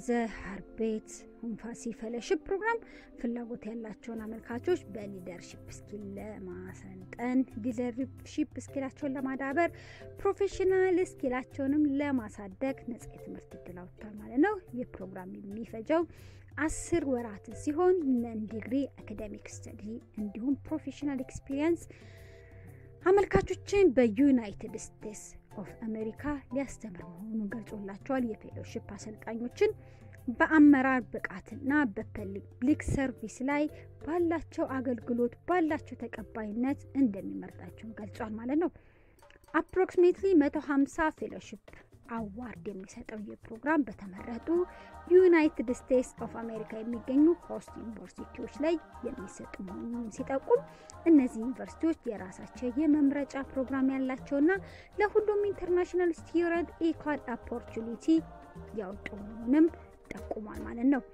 ዘ ሀርቤት ሁንፋሲ ፌሎሺፕ ፕሮግራም ፍላጎት ያላቸውን አመልካቾች በሊደርሺፕ ስኪል ለማሰልጠን ሊደርሺፕ ስኪላቸውን ለማዳበር ፕሮፌሽናል ስኪላቸውንም ለማሳደግ ነጻ የትምህርት እድል አውጥቷል ማለት ነው። ይህ ፕሮግራም የሚፈጀው አስር ወራትን ሲሆን ነን ዲግሪ አካዳሚክ ስተዲ እንዲሁም ፕሮፌሽናል ኤክስፒሪየንስ አመልካቾችን በዩናይትድ ስቴትስ ኦፍ አሜሪካ ሊያስተምር መሆኑን ገልጾላቸዋል። የፌሎሺፕ አሰልጣኞችን በአመራር ብቃትና በፐብሊክ ሰርቪስ ላይ ባላቸው አገልግሎት ባላቸው ተቀባይነት እንደሚመርጣቸውን ገልጿል ማለት ነው። አፕሮክሲሜትሊ 150 ፌሎሺፕ አዋርድ የሚሰጠው ይህ ፕሮግራም በተመረጡ ዩናይትድ ስቴትስ ኦፍ አሜሪካ የሚገኙ ሆስት ዩኒቨርሲቲዎች ላይ የሚሰጡ መሆኑን ሲጠቁም እነዚህ ዩኒቨርሲቲዎች የራሳቸው የመምረጫ ፕሮግራም ያላቸውና ለሁሉም ኢንተርናሽናል ስቱደንት ኢኳል ኦፖርቹኒቲ ያወጡ መሆኑንም ጠቁሟል ማለት ነው።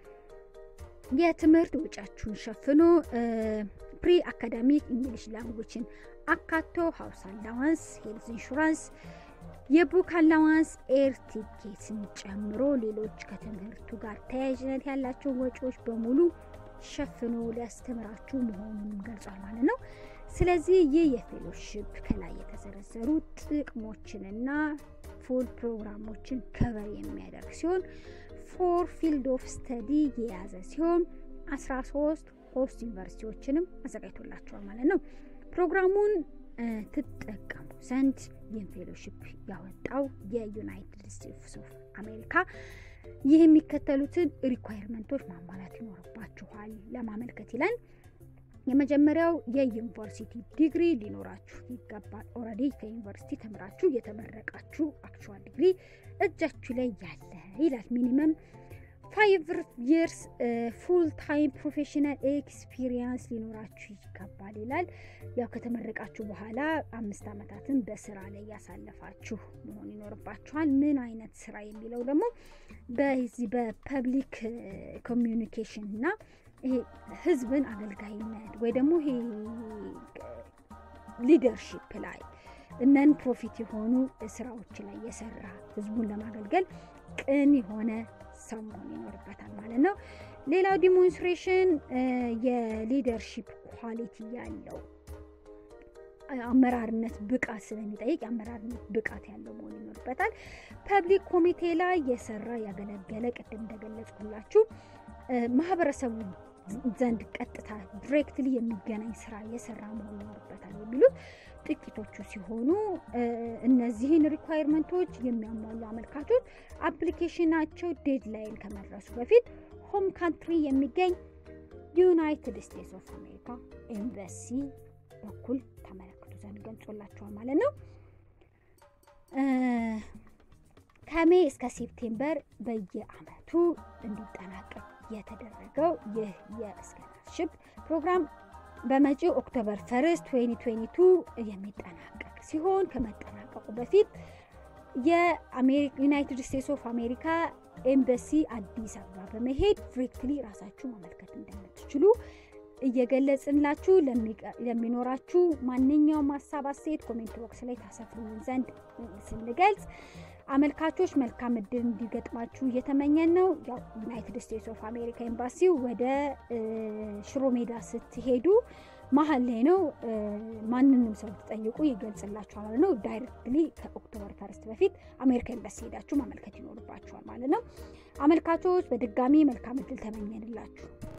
የትምህርት ወጪያችሁን ሸፍኖ ፕሪ አካዳሚክ እንግሊሽ ላንጉጅን አካቶ ሀውስ አላዋንስ፣ ሄልዝ ኢንሹራንስ የቡክ አላዋንስ ኤር ቲኬትን ጨምሮ ሌሎች ከትምህርቱ ጋር ተያያዥነት ያላቸው ወጪዎች በሙሉ ሸፍኖ ሊያስተምራችሁ መሆኑን ገልጿል ማለት ነው። ስለዚህ ይህ የፌሎሺፕ ከላይ የተዘረዘሩ ጥቅሞችንና ፉል ፕሮግራሞችን ከበር የሚያደርግ ሲሆን ፎር ፊልድ ኦፍ ስተዲ የያዘ ሲሆን 13 ሆስት ዩኒቨርሲቲዎችንም አዘጋጅቶላቸዋል ማለት ነው። ፕሮግራሙን ትጠቀሙ ዘንድ ይህን ፌሎሺፕ ያወጣው የዩናይትድ ስቴትስ ኦፍ አሜሪካ ይህ የሚከተሉትን ሪኳየርመንቶች ማሟላት ይኖርባችኋል ለማመልከት ይላል። የመጀመሪያው የዩኒቨርሲቲ ዲግሪ ሊኖራችሁ ይገባል። ኦልሬዲ ከዩኒቨርሲቲ ተምራችሁ የተመረቃችሁ አክቹዋል ዲግሪ እጃችሁ ላይ ያለ ይላል። ሚኒመም ፋይቭ ይርስ ፉል ታይም ፕሮፌሽናል ኤክስፒሪየንስ ሊኖራችሁ ይገባል ይላል። ያው ከተመረቃችሁ በኋላ አምስት ዓመታትን በስራ ላይ ያሳለፋችሁ መሆን ይኖርባችኋል። ምን አይነት ስራ የሚለው ደግሞ በዚህ በፐብሊክ ኮሚዩኒኬሽን እና ይሄ ህዝብን አገልጋይነት ወይ ደግሞ ይሄ ሊደርሺፕ ላይ እነን ፕሮፊት የሆኑ ስራዎች ላይ የሰራ ህዝቡን ለማገልገል ቅን የሆነ ሰው መሆን ይኖርበታል ማለት ነው። ሌላው ዲሞንስትሬሽን የሊደርሺፕ ኳሊቲ ያለው አመራርነት ብቃት ስለሚጠይቅ የአመራርነት ብቃት ያለው መሆን ይኖርበታል። ፐብሊክ ኮሚቴ ላይ የሰራ ያገለገለ፣ ቅድም እንደገለጽኩላችሁ ማህበረሰቡ ዘንድ ቀጥታ ዲሬክትሊ የሚገናኝ ስራ የሰራ መሆን ይኖርበታል የሚሉት ጥቂቶቹ ሲሆኑ እነዚህን ሪኳየርመንቶች የሚያሟሉ አመልካቾች አፕሊኬሽናቸው ዴድላይን ከመድረሱ በፊት ሆም ካንትሪ የሚገኝ ዩናይትድ ስቴትስ ኦፍ አሜሪካ ኤምባሲ በኩል ተመለክቱ ዘንድ ገልጾላቸዋል ማለት ነው። ከሜ እስከ ሴፕቴምበር በየአመቱ እንዲጠናቀቅ የተደረገው ይህ የስኮላርሽፕ ፕሮግራም በመጪው ኦክቶበር ፈርስት 2022 የሚጠናቀቅ ሲሆን ከመጠናቀቁ በፊት የዩናይትድ ስቴትስ ኦፍ አሜሪካ ኤምባሲ አዲስ አበባ በመሄድ ዲሬክትሊ ራሳችሁ ማመልከት እንደምትችሉ እየገለጽንላችሁ ለሚኖራችሁ ማንኛውም ሀሳብ አስተያየት ኮሜንት ቦክስ ላይ ታሰፍሩን ዘንድ ስንገልጽ አመልካቾች መልካም እድል እንዲገጥማችሁ እየተመኘን ነው። ያው ዩናይትድ ስቴትስ ኦፍ አሜሪካ ኤምባሲው ወደ ሽሮ ሜዳ ስትሄዱ መሀል ላይ ነው። ማንንም ሰው ትጠይቁ ይገልጽላችኋል ማለት ነው። ዳይሬክትሊ ከኦክቶበር ፈርስት በፊት አሜሪካ ኤምባሲ ሄዳችሁ ማመልከት ይኖርባችኋል ማለት ነው። አመልካቾች በድጋሚ መልካም እድል ተመኘንላችሁ።